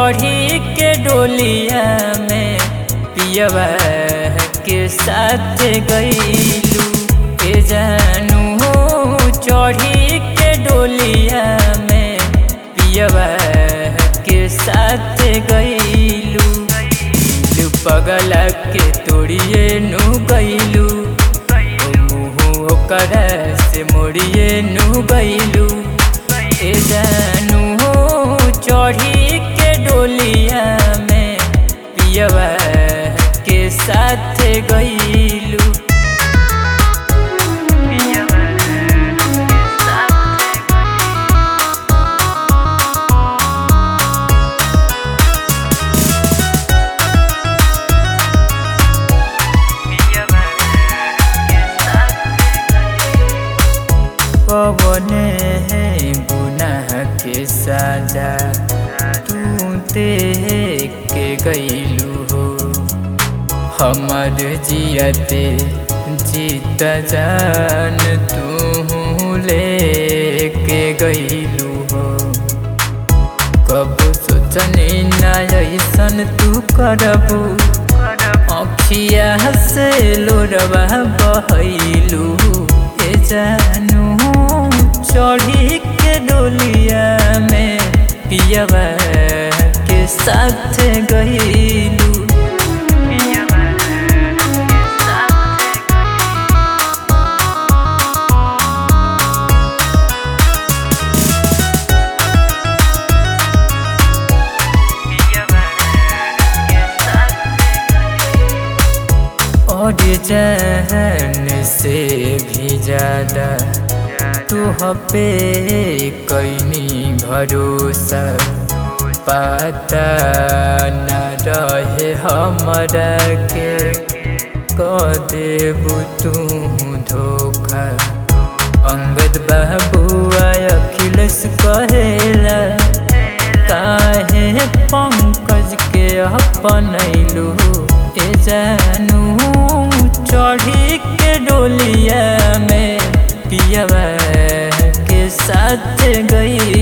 चढ़ी के डोलिया में पियवा के साथ गईलू ए जानू हो चढ़ी के डोलिया में पियवा के साथ गईलू लू पगला के तोड़िए नु गईलू मुँह ओकर से मोड़िए नु गईलू ए जानू हो चढ़ी के डोलिया में पियवा के साथ गईलू पवने है गुनाह के साजा तू ते के गईलू हो हमर जियते जीत जान तू ले के गईलू हो कब सोचनी ना ऐसन तू करबू अखिया से लोरवा बहैलू ए जानू चढ़ी के डोलिया में पियवा के साथ गईलू और जहन से भी ज्यादा तू पे कैनी भरोसा पता न रहे हमरा के क देबू तू धोखा अंगद बाबुआ अखिलेश कहेला काहे पंकज के अपनैलू ए जानू चढ़ी के डोलिया में पियवा के साथ गई